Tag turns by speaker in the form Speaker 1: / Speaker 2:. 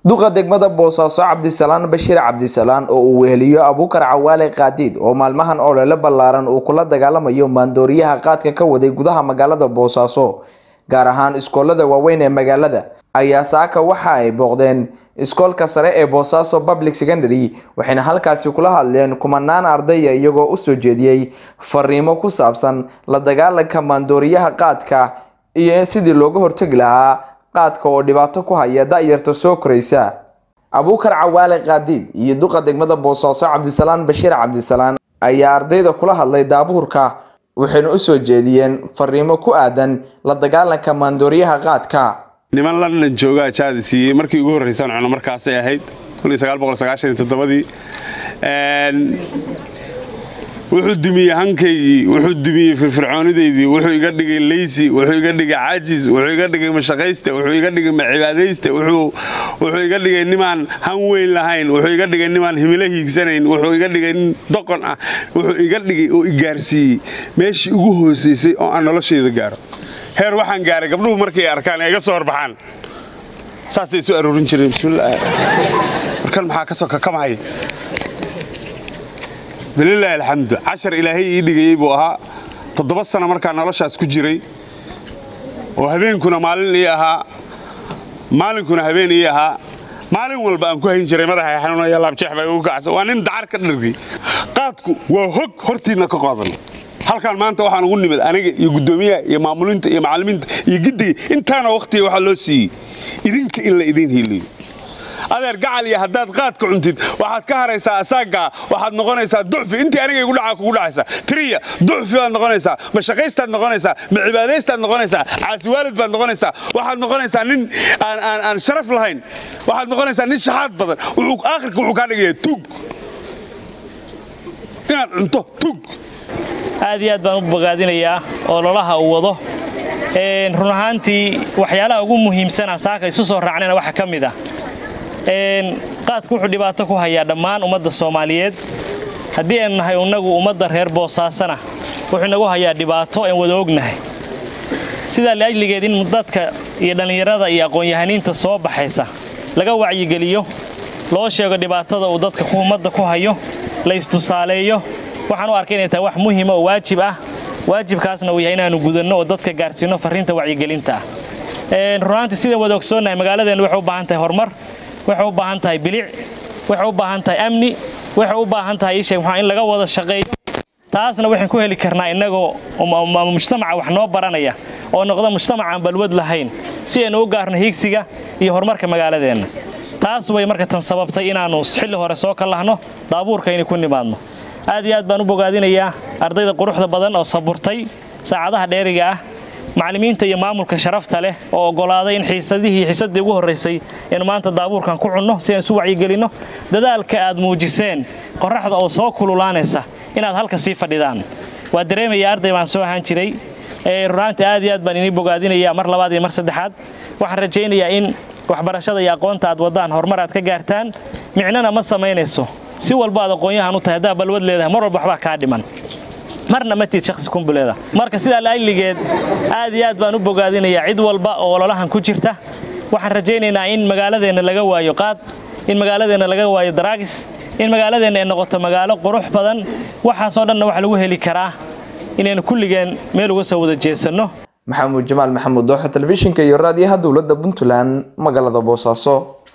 Speaker 1: duqa degmada boosaaso cabdisalaan bashiir cabdisalaan oo uu weheliyo abuukar cawaale kaadiid oo maalmahan olole ballaaran uu kula dagaalamayo maandooriyaha qaadka ka waday gudaha magaalada boosaaso gaar ahaan iskoolada waaweyn ee magaalada ayaa saaka waxa ay booqdeen iskoolka sare ee boosaaso public secondary waxayna halkaasi kula hadleen kumanaan ardaya iyagoo usoo jeediyey fariimo ku saabsan la dagaalanka maandooriyaha qaadka iyo sidii looga hortegi lahaa qaadka oo dhibaato ku haya da-yarta soo koraysa abuukar cawaale kaadiid iyo duqa degmada boosaaso cabdisalaan bashiir cabdisalaan ayaa ardayda kula hadlay daabuurka waxayna usoo jeediyeen fariimo ku aadan la dagaalanka maandooriyaha qaadka
Speaker 2: niman london joogaa jaadi siiyey markii ugu horraysaan cuno markaasay ahayd dii wuxuu dumiyey hankaygii wuxuu dumiyey firfircoonidaydii wuxuu iga dhigay leysi wuxuu iga dhigay cajis wuxuu iga dhigay mashaqayste wuxuu iga dhigay macibaadayste wuxuu iga dhigay nimaan han weyn lahayn wuxuu iga dhigay nimaan himilo hiigsanayn wuxuu iga dhigay nin doqon ah wuxuu iga dhigay oo igaarsiiyey meeshii ugu hoosaysay oo aan noloshayda gaaro heer waxaan gaaray gabdhuhu markay arkaan ee iga soo horbaxaan saasay isu aroorin jireen bismillaah markan maxaa ka soo kakamahaya bililaahi alxamdu cashar ilaahay ii dhigayey buu ahaa toddoba sana markaa noloshaas ku jiray oo habeenkuna maalin ii ahaa maalinkuna habeen ii ahaa maalin walba aan ku hayn jiray madaxa xanuunaya laabjeex baa igu kacsa waa nin dacar ka dhargay qaadku waa hog hortiinna ka qaadan halkaan maanta waxaan ugu nimid aniga iyo guddoomiyaha iyo maamulinta iyo macallimiinta iyo giddiga intaana wakhtiga waxaa loo siiyey idinka in la idiin hiiliyo adeer gacal iyo haddaad qaadka cuntid waxaad ka haraysaa asaagaa waxaad noqonaysaa ducfi intii aniga igu dhaca kugu dhacaysa tiriya ducfi baad noqonaysaa mashaqaystaad noqonaysaa macibaadaystaad noqonaysaa caasiwaalid baad noqonaysaa waxaad noqonaysaa nin aan sharaf lahayn waxaad noqonaysaa nin shaxaad badan aakhirka wuxuu kaa dhigayaa tug inaad cunto tug
Speaker 3: aad iyo aad baan u bogaadinayaa ololaha uu wado run ahaantii waxyaalaha ugu muhiimsana saaka isu soo raacnayna waxaa ka mid ah qaadku wuxuu dhibaato ku hayaa dhammaan ummadda soomaaliyeed haddii aynu nahay innagu ummadda reer boosaasana wuxuu inagu hayaa dhibaato aan wada ognahay sidaa liajligeed in dadka iyo dhallinyarada iyo aqoon-yahaniinta soo baxaysa laga wacyigeliyo loo sheego dhibaatada uu dadka ummadda ku hayo la istusaaleeyo waxaan u arkay inay tahay wax muhiima oo waajib ah waajibkaasna uu yahay inaannu gudanno oo dadka gaarsiinno farriinta wacyigelinta ah runaantii sidaan wada ogsoonnahay magaaladeennu waxay u baahan tahay horumar waxay u baahan tahay bilic waxay u baahan tahay amni waxay u baahan tahay isheeg maxaa in laga wada shaqeeyo taasna waxaan ku heli karnaa innagoo mujtamaca wax noo baranaya oo noqda mujtamacaan balwad lahayn si aynu u gaarno hiigsiga iyo horumarka magaaladeenna taas way marka tan sababtay inaannu xilli hore soo kallahno daabuurka inay ku nimaadno aad iyo aad baan u bogaadinayaa ardayda quruxda badan oo saburtay saacadaha dheeriga ah macallimiinta iyo maamulka sharafta leh oo oggolaaday in xiisadihii xiisaddii ugu horraysay innu maanta daabuurkan ku cunno si aan isu wacyigelinno dadaalka aad muujiseen qorraxda oo soo kululaanaysa inaad halka sii fadhidaan waa dareemaya arday baan soo ahaan jiray runaantii aad iyo aad baan inii bogaadinayaa mar labaad iyo mar saddexaad waxaan rajaynayaa in waxbarashada iyo aqoonta aad waddaan horumar aad ka gaartaan micnona ma samaynayso si walba aad aqoon-yahan u tahay haddaa balwad leedahay mar walba waxbaa kaa dhiman marna ma tiid shakhsi kumbuleeda marka sidaa laajligeed aad iyo aad baan u bogaadinayaa cid walba oo ololahan ku jirta waxaan rajaynaynaa in magaaladeenna laga waayo qaad in magaaladeenna laga waayo daraagis in magaaladeenna ay noqoto magaalo qurux badan waxaasoo dhanna waxa lagu heli karaa inaynu kulligeen meel uga soo wada jeesanno
Speaker 1: maxamuud jamaal maxamuud dooxa telefishinka iyo raadiyaha dowladda puntland magaalada boosaaso